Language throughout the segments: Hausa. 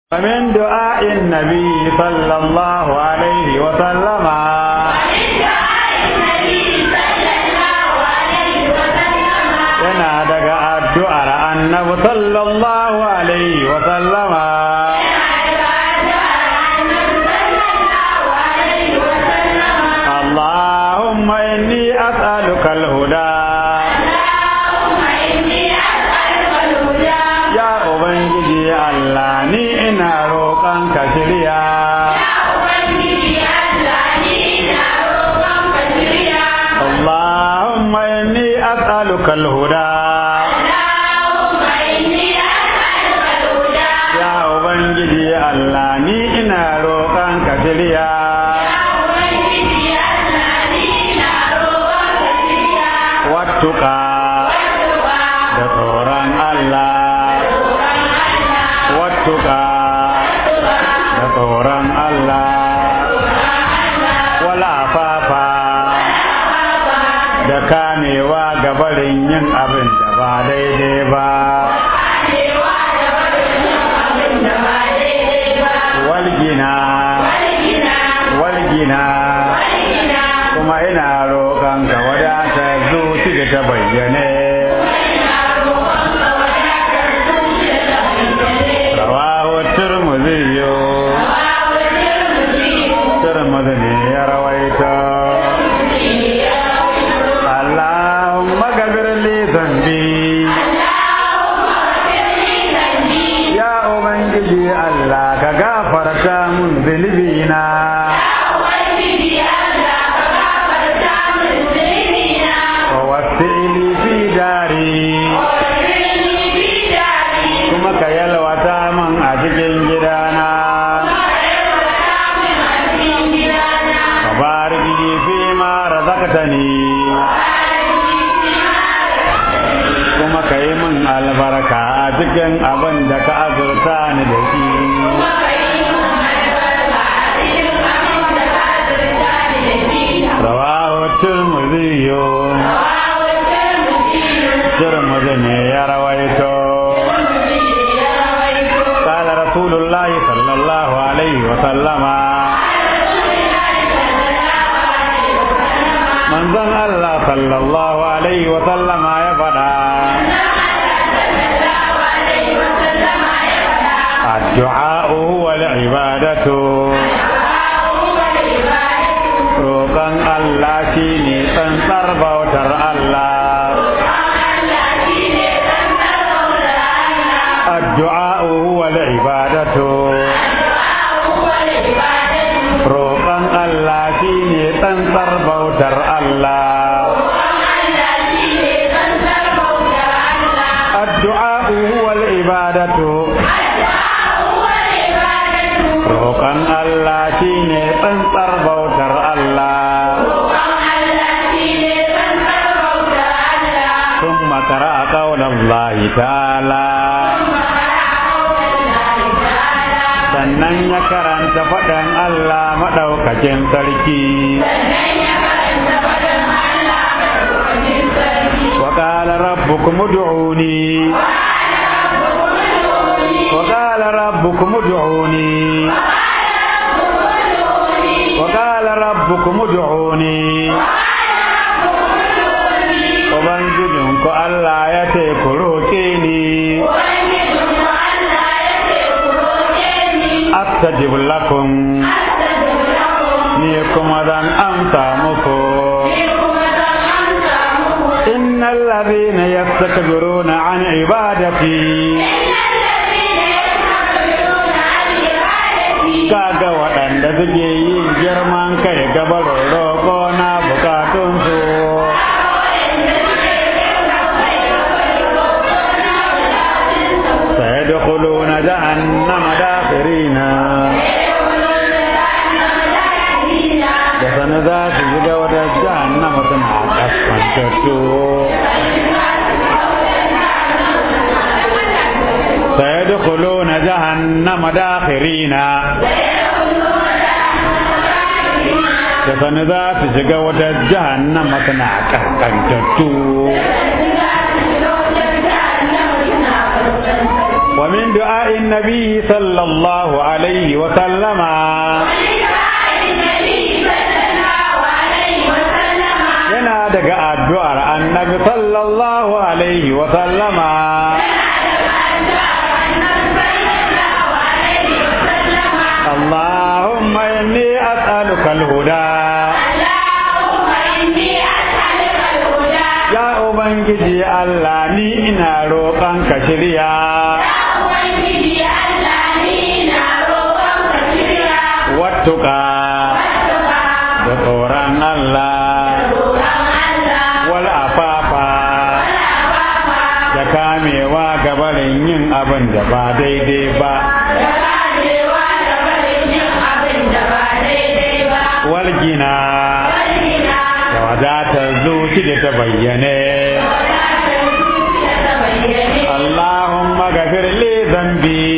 ومن دعاء النبي صلى الله عليه وسلم yana daga addu'ar annabi sallallahu alaihi wa sallama اللهم إني أسألك الهدى يا أبنجي الله ni ina roƙon ka shirya اللهم إني أسألك الهدى يا أبنجي الله ni ina roƙon ka shirya wattuka da tsoron Allah wattuka da tsoron Allah wala fafa da kamewa gabarin yin abin da ba daidai ba walgina walgina kuma ina roƙon ka wadata zuci da ta bayyane rawahu turmuzi turmuzi ne ya rawaita Allahumma gafir li zambi ya ubangiji Allah ka gafarta mun zunubina wa wasi'li fi dari kuma ka yalwata min a cikin gidana ka barik li fi ma razaqtani kuma ka yi min albarka a cikin abin da ka azurta ni da shi rawahu tirmidhi tirmidhi ne ya rawaito قال رسول الله صلى الله عليه وسلم من ظن الله صلى الله عليه وسلم يا فدا الدعاء هو العبادة roƙon Allah shi ne tsantsar bautar Allah addu'a huwa al-ibadatu roƙon Allah shi ne tsantsar bautar Allah addu'a huwa al-ibadatu roƙon Allah shi ne tsantsar bautar Allah ثم قرأ قول الله تعالى sannan ya karanta faɗin Allah maɗaukakin sarki وقال ربكم ادعوني وقال ربكم ادعوني وقال ربكم ادعوني Ubangijinku Allah ya ce ku roƙe ni, astajib lakum ni kuma zan amsa muku. إن الذين يستكبرون عن عبادتي kaga waɗanda suke yin girman kai gabarin roƙo na bukatunsu sayadkhuluna jahannama dakhirina da sani za su shiga wata jahannama suna kaskantattu sayadkhuluna jahannama dakhirina da sani za su shiga wata jahannama suna kaskantattu ومن ومن دعاء النبي صلى الله عليه وسلم yana daga addu'ar annabi sallallahu alaihi wa sallama اللهم إني أسألك الهدى يا Ubangiji Allah ni ina roƙon ka shirya wattuka da tsoron Allah wal afafa da kamewa gabarin yin abin da ba daidai ba wal gina da wadatar zuci da ta bayyane Allahumma gafir li zambi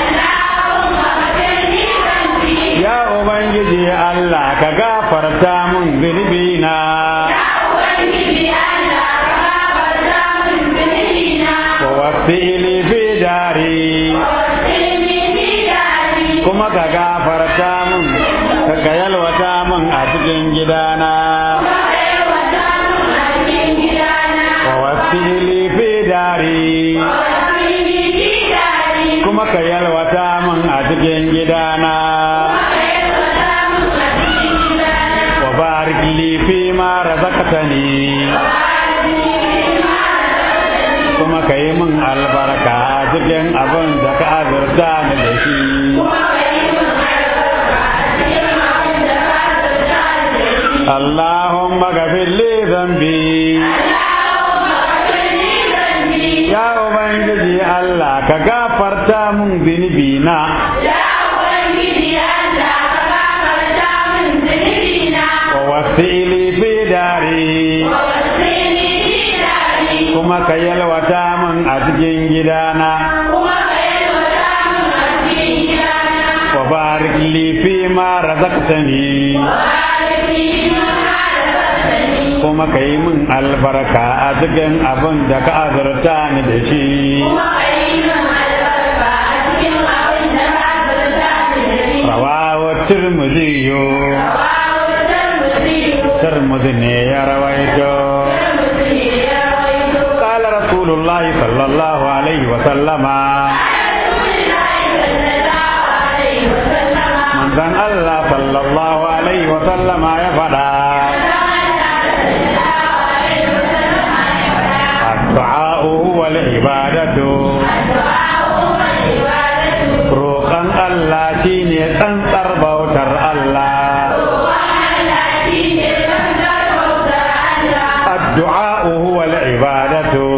ya Ubangiji Allah ka gafarta mun zunubi na wa wasili fi dari kuma ka gafarta mun ka yalwata mun a cikin gidana wa wasili fi dari kuma ka yalwata mun a cikin gidana wa barik li fi ma razaqtani kuma ka yi min albarka a cikin abin da ka azurta ni da shi Allahumma gafir li zambi ya ubangiji Allah ka gafarta mun zunubi na wa wasili fi dari kuma ka yalwata min a cikin gidana wa barik li fi ma razaqtani kuma ka yi min albarka a cikin abin da ka azurta ni da shi rawawa turmuziyo turmuzi ne ya rawaito قال رسول الله صلى الله عليه وسلم من ذن الله صلى الله عليه وسلم يا فدا الدعاء هو العبادة roƙon Allah shine tsantsar bautar Allah addu'a huwa al-ibadatu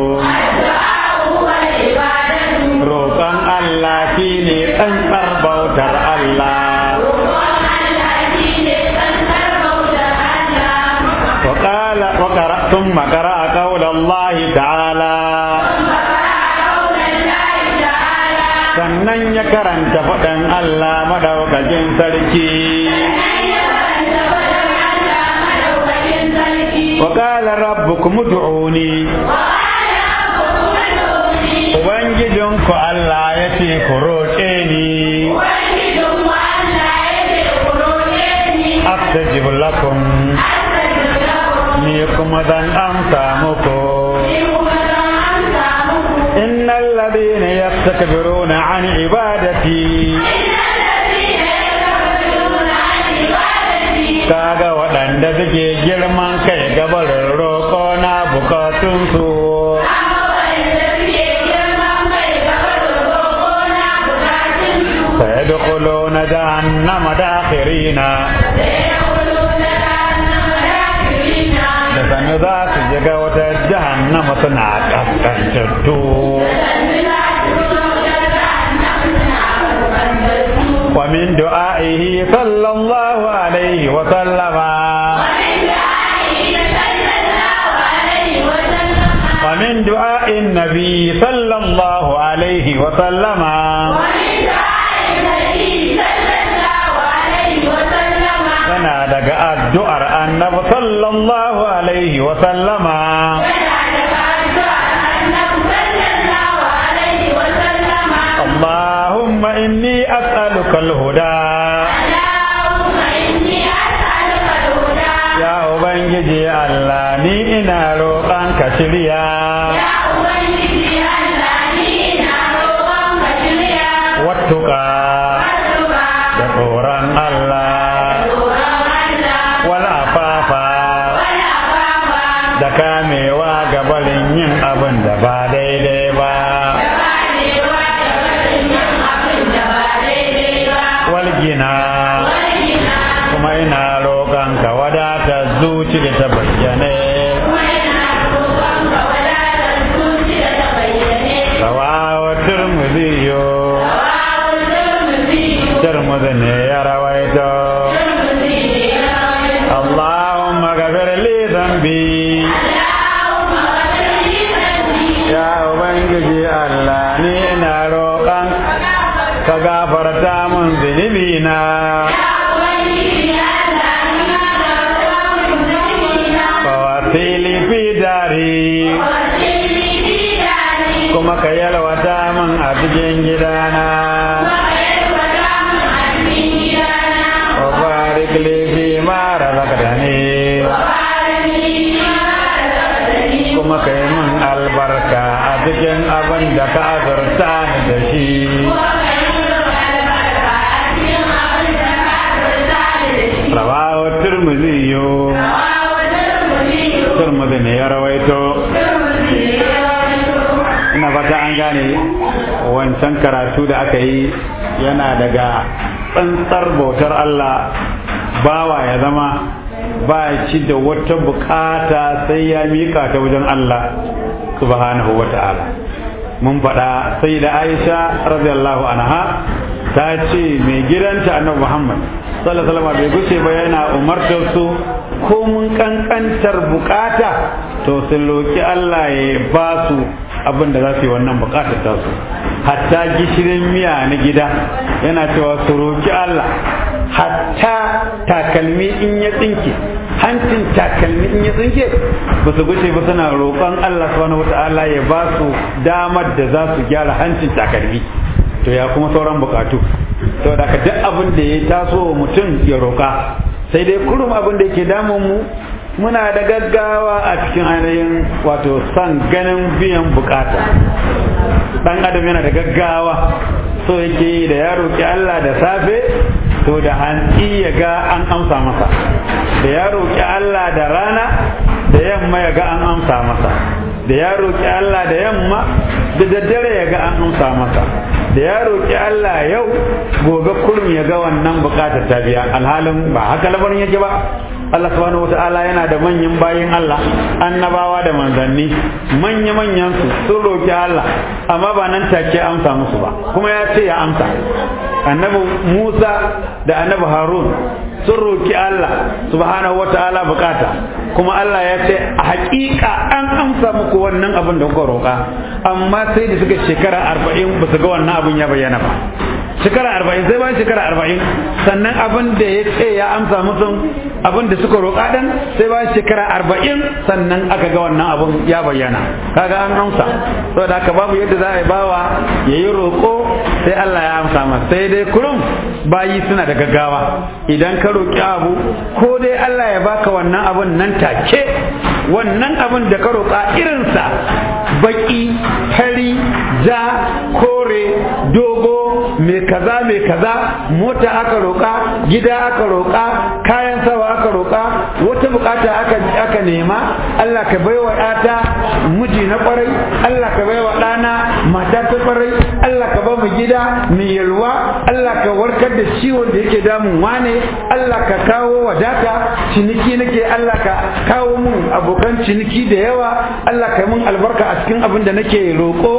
roƙon Allah shine tsantsar bautar Allah وقال وقرأ ثم قرأ قول الله تعالى sannan ya karanta faɗin Allah madaukakin sarki وقال ربكم ادعوني Ubangijinku Allah ya ce ku roƙe ni astajib lakum ni kuma zan amsa muku إن الذين يستكبرون عن عبادتي kaga waɗanda suke girman kai gabarin roƙo na bukatunsu sai da na jahannama dakhirina da sanu za su shiga wata jahannama suna ƙasƙantattu ومن دعائه صلى الله عليه وسلم ومن دعاء النبي صلى الله عليه وسلم yana daga addu'ar annabi sallallahu alaihi wa sallama as'aluka al-huda ya ubangiji Allah ni ina roƙon ka shirya wattuka da tsoron Allah wal afafa da kamewa ga barin yin abin da ba daidai ba wal gina kuma ina roƙon ka wadata zuci da ta bayyane rawawa turmuziyo turmuzi ne ya rawaito Allahumma gafir li zambi ya ubangiji Allah ni ina roƙon ka gafarta mun zunubi na wasili fi dari kuma ka yalwata min a cikin gidana wa barik li fi ma razaqtani kuma ka yi min albarka a cikin abin da ka azurta ni da shi rawahu tirmidhi yo tirmidhi ne ya rawaito ina fata an gane wancan karatu da aka yi yana daga tsantsar bautar Allah bawa ya zama ba ci da wata bukata sai ya mika ta wajen Allah subhanahu wa ta'ala mun faɗa sai da Aisha radiyallahu anha ta ce mai gidanta annabi Muhammad sallallahu alaihi wasallam bai guce ba yana umartar su ko mun kankantar bukata to sun roki Allah ya ba su abin da za su yi wannan bukatar ta su hatta gishirin miya na gida yana cewa su roki Allah hatta takalmi in ya tsinke hancin takalmi in ya tsinke ba su guce ba suna roƙon Allah subhanahu wata'ala ya ba su damar da za su gyara hancin takalmi to ya kuma sauran bukatu to da duk abin da ya taso wa mutum ya roƙa sai dai kurum abin da yake damun mu muna da gaggawa a cikin ainihin wato son ganin biyan bukata dan adam yana da gaggawa so yake yi da ya roƙi Allah da safe to da hantsi ya ga an amsa masa da ya roƙi Allah da rana da yamma ya ga an amsa masa da ya roƙi Allah da yamma da daddare ya ga an amsa masa da ya roƙi Allah yau gobe kurum ya ga wannan bukatar ta biya alhalin ba haka labarin yake ba Allah subhanahu wata'ala yana da manyan bayin Allah annabawa da manzanni manya manyan su sun roƙi Allah amma ba nan take amsa musu ba kuma ya ce ya amsa annabi Musa da annabi Harun sun roƙi Allah subhanahu wata'ala bukata kuma Allah ya ce a haƙiƙa an amsa muku wannan abin da kuka roƙa amma sai da suka shekara arba'in ba su ga wannan abin ya bayyana ba shekara arba'in sai bayan shekara arba'in sannan abin da ya ce ya amsa musu abin da suka roƙa dan sai bayan shekara arba'in sannan aka ga wannan abin ya bayyana kaga an amsa saboda haka babu yadda za a yi bawa ya yi roƙo sai Allah ya amsa masa sai dai kurum bayi suna da gaggawa idan ka roƙi abu ko dai Allah ya baka wannan abin nan take wannan abin da ka roƙa irinsa baki fari ja kore dogo mai kaza mai kaza mota aka roƙa gida aka roƙa kayan sawa aka roƙa wata bukata aka aka nema Allah ka baiwa ɗata miji na kwarai Allah ka baiwa ɗana mata ta kwarai Allah ka ba mu gida mai yalwa Allah ka warkar da ciwon da yake damun wane Allah ka kawo wadata ciniki nake Allah ka kawo mun abokan ciniki da yawa Allah ka mun albarka a cikin abin da nake roƙo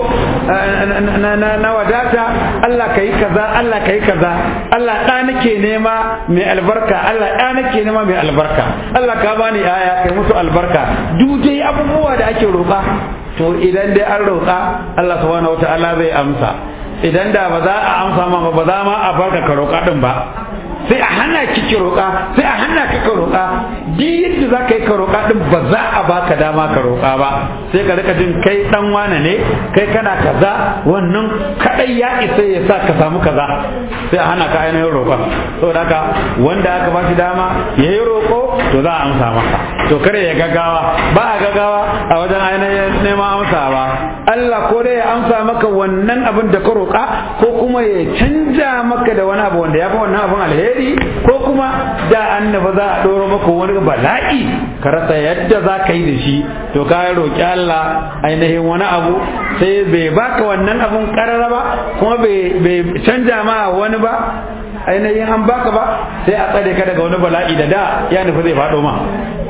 na wadata Allah ka yi kaza Allah ka yi kaza Allah ɗa nake nema mai albarka Allah ɗa nake nema mai albarka Allah ka bani aya kai musu albarka duk dai abubuwa da ake roƙa to idan dai an roƙa Allah subhanahu wataala zai amsa idan da ba za a amsa ma ba za ma a barka ka roƙa din ba sai a hana ki ki roƙa sai a hana ka ka roƙa duk yadda za ka yi ka roƙa din ba za a baka dama ka roƙa ba sai ka rika jin kai dan wane ne kai kana kaza wannan kadai ya isa ya sa ka samu kaza sai a hana ka ainihin roƙa saboda haka wanda aka ba shi dama ya yi roƙo to za a amsa masa to kare ya gaggawa ba a gaggawa a wajen ainihin neman amsa ba Allah ko dai ya amsa maka wannan abin da ka roƙa ko kuma ya canja maka da wani abu wanda ya fi wannan abin alheri ko kuma da annaba za a ɗoro maka wani bala'i ka rasa yadda za ka yi da shi to ka roƙi Allah ainihin wani abu sai bai baka wannan abun karara ba kuma bai canja ma wani ba ainihin an baka ba sai a tsare ka daga wani bala'i da da ya nufi zai faɗo ma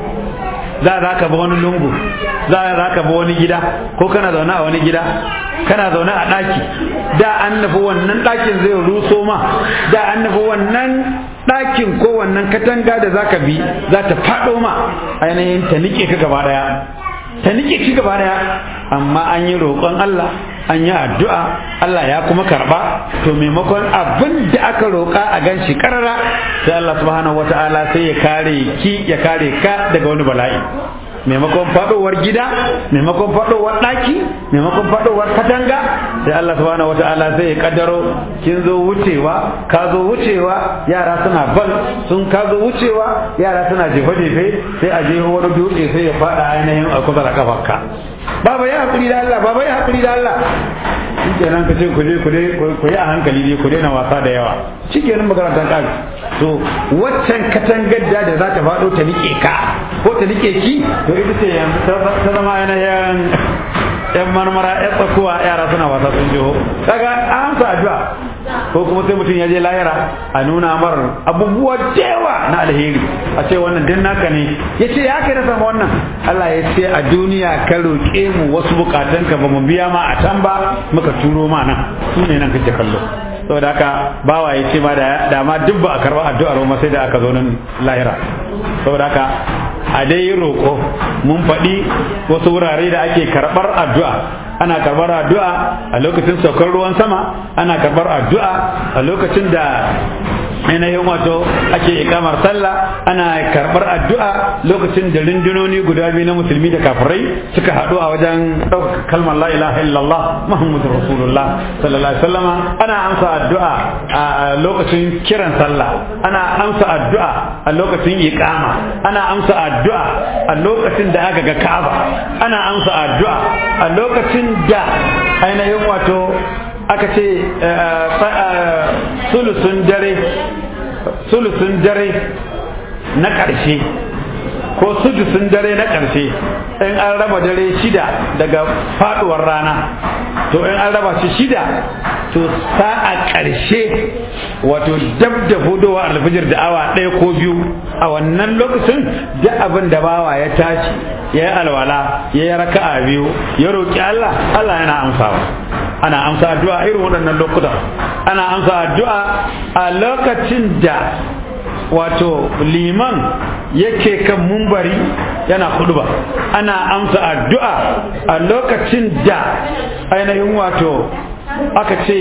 za za ka bi wani lungu za za ka bi wani gida ko kana zaune a wani gida kana zaune a ɗaki da an nufi wannan ɗakin zai ruso ma da an nufi wannan ɗakin ko wannan katanga da za ka bi za ta faɗo ma ainihin ta nike ka gaba ɗaya ta nike ci gaba daya amma an yi roƙon Allah an yi addu'a Allah ya kuma karba to maimakon abin da aka roƙa a gan shi karara sai Allah subhanahu wata'ala sai ya kare ki ya kare ka daga wani bala'i maimakon faɗowar gida maimakon faɗowar ɗaki maimakon faɗowar katanga sai Allah subhanahu wata'ala sai ya kaddaro kin zo wucewa ka zo wucewa yara suna bal sun ka zo wucewa yara suna jefe jefe sai a jeho wani dutse sai ya faɗa ainihin a kusa da kafarka baba ya hakuri da Allah baba ya hakuri da Allah shikenan ka ce ku je ku ku yi a hankali ne ku daina wasa da yawa shikenan makarantar ƙari to waccan katangar da za ta faɗo ta nike ka ko ta nike ki to ita ce yanzu ta zama yanayin yan marmara yan tsakuwa yara suna wasa sun jiho kaga an sa addu'a ko kuma sai mutum ya je lahira a nuna mar abubuwa da yawa na alheri a ce wannan din naka ne ya ce ya kai na samu wannan Allah ya ce a duniya ka roƙe mu wasu bukatunka ba mu biya ma a can ba muka turo ma nan su ne nan kake kallo saboda haka bawa ya ce ma da ma duk ba a karɓa addu'ar ma sai da aka zo nan lahira saboda haka a dai yi roƙo mun faɗi wasu wurare da ake karɓar addu'a ana karɓar addu'a a lokacin saukar ruwan sama ana karɓar addu'a a lokacin da ainihin wato ake ikamar sallah ana karɓar addu'a lokacin da rundunoni guda biyu na musulmi da kafirai suka haɗu a wajen ɗaukar kalmar la ilaha illallah muhammadu rasulullah sallallahu alaihi wasallama ana amsa addu'a a lokacin kiran sallah ana amsa addu'a a lokacin iqama ana amsa addu'a a lokacin da aka ga ka'aba ana amsa addu'a a lokacin da ainihin wato aka ce sulusun dare sulusun dare na ƙarshe ko sudusun dare na ƙarshe in an raba dare shida daga faduwar rana to in an raba shi shida to sa'a ƙarshe wato dab da hudowa alfijir da awa ɗaya ko biyu a wannan lokacin duk abin da bawa ya tashi ya yi alwala ya yi raka'a biyu ya roƙi Allah Allah yana amsawa ana amsa addu'a irin waɗannan lokutan ana amsa addu'a a lokacin da wato liman yake kan mumbari yana ba ana amsa addu'a a lokacin da ainihin wato aka ce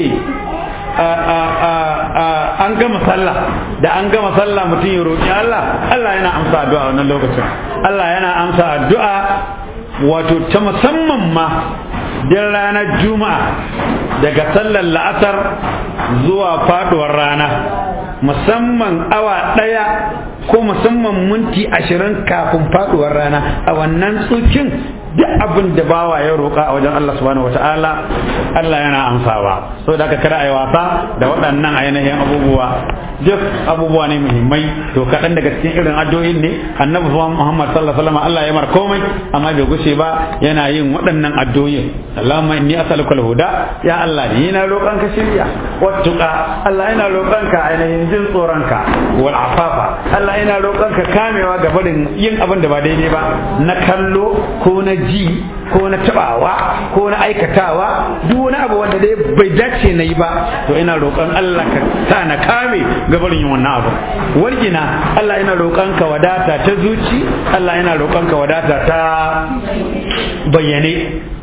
an gama sallah da an gama sallah mutum ya roƙi Allah Allah yana amsa addu'a wannan lokacin Allah yana amsa addu'a wato ta musamman ma din ranar juma'a daga sallar la'asar zuwa faduwar rana musamman awa ɗaya ko musamman minti ashirin kafin faduwar rana a wannan tsukin duk abin da bawa ya roƙa a wajen Allah subhanahu wata'ala Allah yana amsawa so da aka kada a yi wasa da waɗannan ainihin abubuwa duk abubuwa ne muhimmai to kaɗan daga cikin irin addu'o'in ne annabi Muhammad sallallahu alaihi wasallam Allah ya mar komai amma bai gushe ba yana yin waɗannan addu'o'in Allahumma inni as'aluka al-huda ya Allah ni na roƙon ka shirya wattuqa Allah ina roƙon ka ainihin jin tsoron ka wal afafa Allah ina roƙon ka kamewa ga barin yin abin da ba daidai ba na kallo ko na ji ko na tabawa ko na aikatawa duk wani abu wanda dai bai dace na yi ba to ina roƙon Allah ka sa na kame gabarin yin wannan abu wargina Allah ina roƙon ka wadata ta zuci Allah ina roƙon ka wadata ta bayyane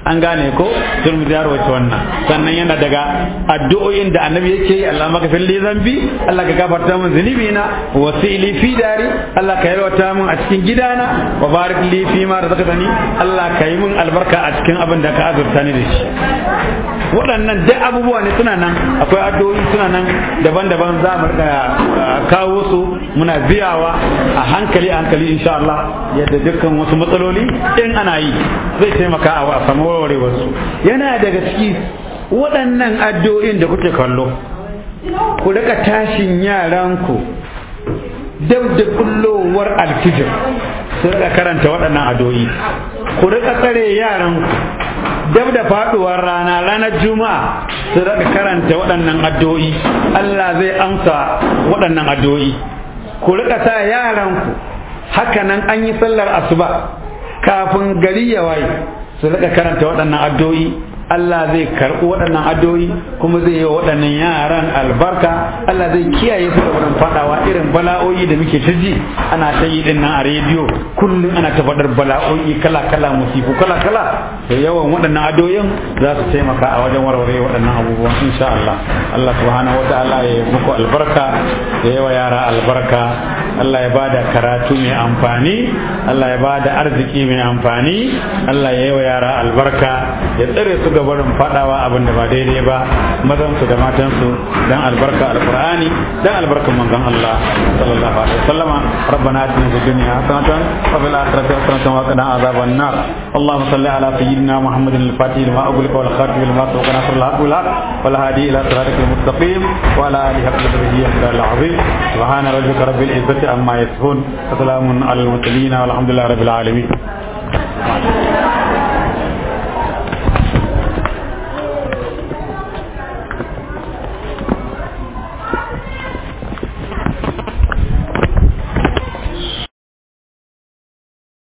an gane ko turmudi ya rawaito wannan sannan yana daga addu'o'in da annabi yake yi Allah maka fili zambi Allah ka gafarta min zunubi na wasili fi dari Allah ka yalwata min a cikin gidana wa barik li fi ma razaqtani Allah ka yi min albarka a cikin abin da ka azurta ni da shi waɗannan duk abubuwa ne suna nan akwai addu'o'i suna nan daban-daban za mu kawo su muna biyawa a hankali a hankali insha Allah yadda dukkan wasu matsaloli in ana yi zai taimaka a samu warware wasu yana daga ciki waɗannan addu'o'in da kuke kallo ku rika tashin yaranku dab da kullowar alfijir su rika karanta waɗannan addu'o'i ku rika tsare yaranku dab da faduwar rana ranar juma'a su rika karanta waɗannan addu'o'i Allah zai amsa waɗannan addu'o'i ku rika sa yaranku haka nan an yi sallar asuba kafin gari ya waye su rika karanta waɗannan addu'o'i Allah zai karɓi waɗannan addu'o'i kuma zai yi wa waɗannan yaran albarka Allah zai kiyaye su da wurin faɗawa irin bala'o'i da muke ta ji ana ta yi ɗin nan a rediyo kullum ana ta faɗar bala'o'i kala kala musifu kala kala da yawan waɗannan addu'o'in za su taimaka a wajen warware waɗannan abubuwan insha Allah Allah subhanahu wata'ala ya muku albarka ya yawa yara albarka Allah ya bada karatu mai amfani Allah ya bada arziki mai amfani Allah ya yawa yara albarka ya tsare su ga barin fadawa abin da ba daidai ba mazan su da matan su dan albarka alqur'ani dan albarkan manzon Allah sallallahu alaihi wasallama rabbana atina fid dunya hasanatan wa fil akhirati hasanatan wa qina adhaban nar اللهم صل على سيدنا محمد الفاتح لما أغلق والخاتم لما سبق نصر الحق والحق والهادي إلى صراطك المستقيم وعلى آله حق قدره العظيم سبحان ربك رب العزة عما يصفون وسلام على المرسلين والحمد لله رب العالمين